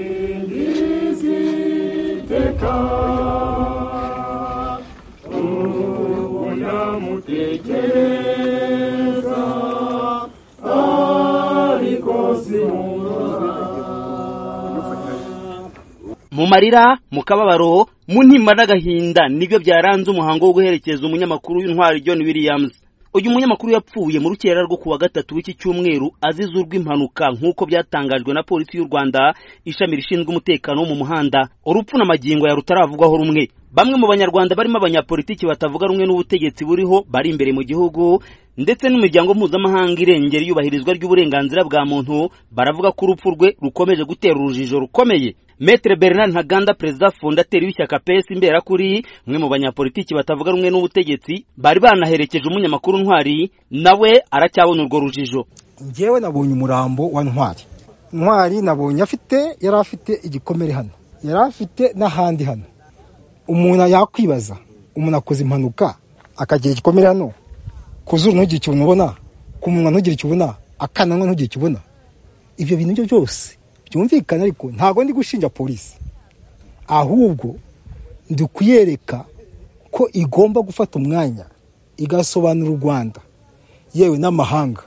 zamusingiza iteka ubwo namutekereza ariko simumva mu marira mu kababaro mu ntimba n'agahinda nibyo byaranze umuhango wo guherekeza umunyamakuru w'intwari john williams uyu munyamakuru yapfuye mu rukerera rwo ku wa gatatu w'iki cyumweru azize urw'impanuka nk'uko byatangajwe na polisi y'u rwanda ishami rishinzwe umutekano wo mu muhanda urupfu na magingo ya rutaravugwaho rumwe bamwe mu banyarwanda barimo abanyapolitiki batavuga rumwe n'ubutegetsi buriho bari imbere mu gihugu ndetse n'imiryango mpuzamahanga irengera iyubahirizwa ry'uburenganzira bwa muntu baravuga ko urupfu rwe rukomeje gutera urujijo rukomeye Maitre Bernard Ntaganda perezida fondateri w'ishyaka PS imberakuri umwe mu banyapolitiki batavuga rumwe n'ubutegetsi bari banaherekeje umunyamakuru ntwari nawe aracyabona urwo rujijo njyewe nabonye umurambo wa ntwari ntwari nabonye afite yari afite igikomere hano yari afite n'ahandi hano umuntu yakwibaza umuntu akoze impanuka akagira igikomere hano ku zuru ntugire icyo ubona ku munwa ntugire icyo ubona akananwa ntugire icyo ubona ibyo bintu byo byose byumvikana ariko ntabwo ndi gushinja polisi ahubwo ndi kuyereka ko igomba gufata umwanya igasobanura u rwanda yewe n'amahanga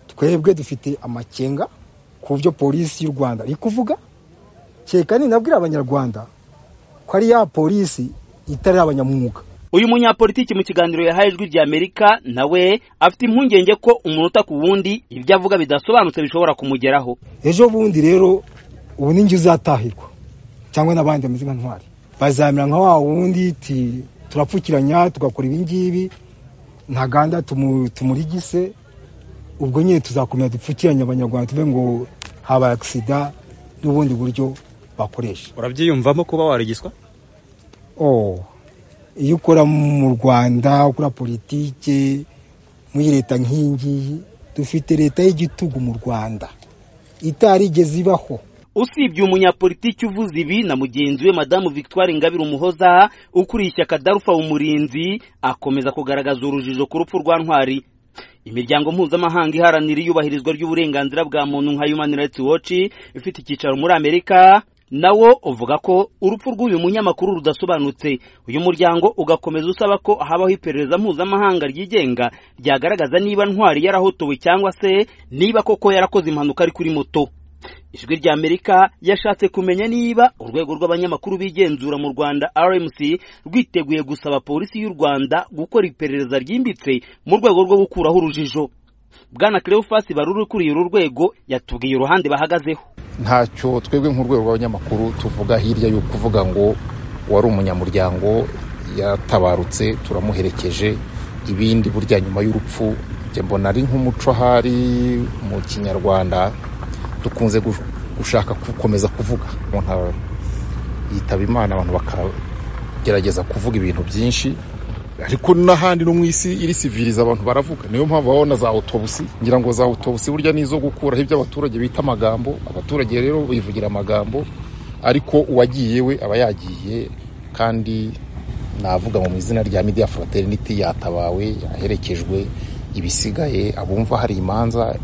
twebwe dufite amakenga ku byo polisi y'u rwanda iri kuvuga kereka ninabwira abanyarwanda ko ari ya polisi itari abanyamwuga uyu munyapolitiki mu kiganiro yahaye ijwi ry'amerika nawe afite impungenge ko umunota ku wundi ibyo avuga bidasobanutse bishobora kumugeraho ejo bundi rero ubu ninjye uzatahirwa cyangwa n'abandi bameze nka ntwari bazamera nka wa wundi ti turapfukiranya tugakora ibi ngibi ntaganda tumu- tumurigise ubwo nyine tuzakomeza dupfukiranye abanyarwanda tuve ngo habaye agisida n'ubundi buryo bakoresha urabyiyumvamo kuba warigiswa oh iyo ukora mu rwanda ukora politike muri leta nk'iyi ngiyi dufite leta y'igitugu mu rwanda itarigeze ibaho usibye umunyapolitiki uvuze ibi na mugenzi we madamu victoire ingabire umuhoza ukuriye ishyaka darufa umurinzi akomeza kugaragaza urujijo ku rupfu rwa ntwari imiryango mpuzamahanga iharanira iyubahirizwa ry'uburenganzira bwa muntu nka human rights watch ifite icyicaro muri amerika nawo uvuga ko urupfu rw'uyu munyamakuru rudasobanutse uyu muryango ugakomeza usaba ko habaho iperereza mpuzamahanga ryigenga ryagaragaza niba ntwari yarahotowe cyangwa se niba koko yarakoze impanuka ari kuri moto ijwi ry'amerika yashatse kumenya niba urwego rw'abanyamakuru bigenzura mu rwanda rmc rwiteguye gusaba polisi y'u rwanda gukora iperereza ryimbitse mu rwego rwo gukuraho urujijo bwana cleophas baruri ukuriye uru rwego yatubwiye uruhande bahagazeho ntacyo twebwe nk'urwego rw'abanyamakuru tuvuga hirya yo kuvuga ngo uwari umunyamuryango yatabarutse turamuherekeje ibindi burya nyuma y'urupfu njye mbona ari nk'umuco ahari mu kinyarwanda dukunze gu- gushaka gukomeza kuvuga umuntu aba- yitaba imana abantu bakagerageza kuvuga ibintu byinshi ariko n'ahandi no mu isi iri siviriza abantu baravuga niyo mpamvu baba babona za autobusi ngira ngo za autobusi burya ni izo gukuraho ibyo abaturage bita amagambo abaturage rero bivugira amagambo ariko uwagiye we aba yagiye kandi navuga ngo mu izina rya media fraternity yatabawe yaherekejwe ibisigaye abumva hari imanza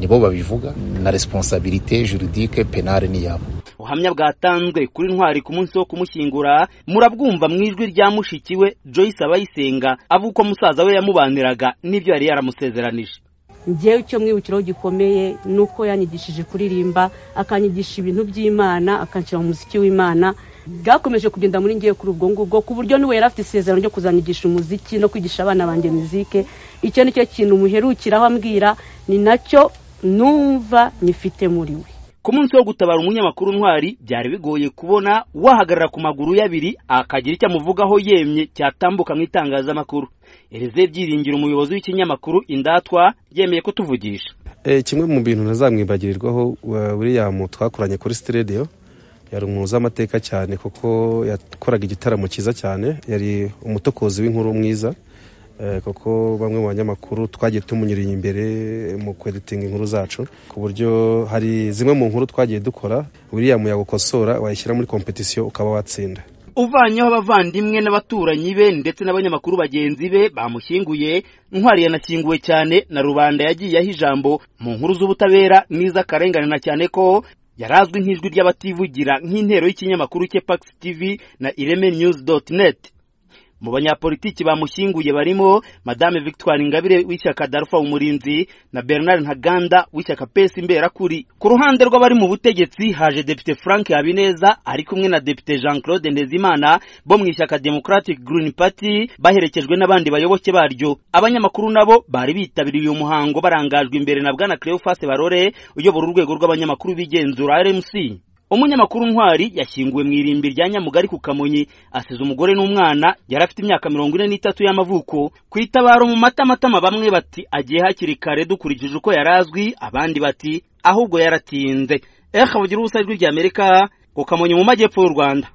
nibo babivuga na responsabilité juridique penale ni yabo ubuhamya bwatanzwe kuri ntwari ku munsi wo kumushyingura murabwumva mu ijwi rya mushiki we joyce abayisenga avuga uko musaza we yamubaniraga n'ibyo yari yaramusezeranije njyewe icyo mwibukiraho gikomeye ni uko yanyigishije kuririmba akanyigisha ibintu by'imana akanshyira mu muziki w'imana bwakomeje kugenda muri ngewe kuri ubwo ngubwo ku buryo niwe yari afite isezerano ryo kuzanyigisha umuziki no kwigisha abana banjye muzike icyo ni cyo kintu muherukiraho ambwira ni nacyo numva nyifite muri we ku munsi wo gutabara umunyamakuru ntwari byari bigoye kubona wahagarara ku maguru ye abiri akagira icyo amuvugaho yemye cyatambuka mu itangazamakuru erize byiringiro umuyobozi w'ikinyamakuru indatwa yemeye kutuvugisha Eh, kimwe mu bintu ntazamwibagirirwaho wa- william twakoranye kuri sitidiyo yari umuzi amateka cyane kuko yakoraga igitaramo cyiza cyane yari umutokozi w'inkuru mwiza eh, kuko bamwe mu banyamakuru twagiye tumunyuriye imbere mu kweditinga inkuru zacu ku buryo hari zimwe mu nkuru twagiye dukora william yagukosora wayishyira muri kompetisiyo ukaba watsinda uvanyeho abavandimwe n'abaturanyi be ndetse n'abanyamakuru bagenzi be bamushyinguye ntwari yanashyinguwe cyane na rubanda yagiyeho ijambo mu nkuru z'ubutabera n'iz'akarengane na cyane ko yari azwi nk'ijwi ry'abativugira nk'intero y'ikinyamakuru cye Pax TV na ireme news dot net mu banyapolitiki bamushyinguye barimo madame victoire ingabire w'ishyaka darufa umurinzi na bernard ntaganda w'ishyaka pesi mberakuri ku ruhande rw'abari mu butegetsi haje depite frank habineza ari kumwe na depite jean claude ndezimana bo mu ishyaka democratic green party baherekejwe n'abandi bayoboke baryo abanyamakuru nabo bari bitabiriye uyu muhango barangajwe imbere na bwana cleophas barore uyobora urwego rw'abanyamakuru b'igenzura rmc umunyamakuru ntwari yashyinguwe mu irimbi rya nyamugari ku kamonyi asize umugore n'umwana yari afite imyaka mirongo ine n'itatu y'amavuko ku itabaro mu matamatama bamwe bati agiye hakiri kare dukurikije uko yari azwi abandi bati ahubwo yaratinze ehe ubusa ijwi ry'amerika ku kamonyi mu majyepfo y'u rwanda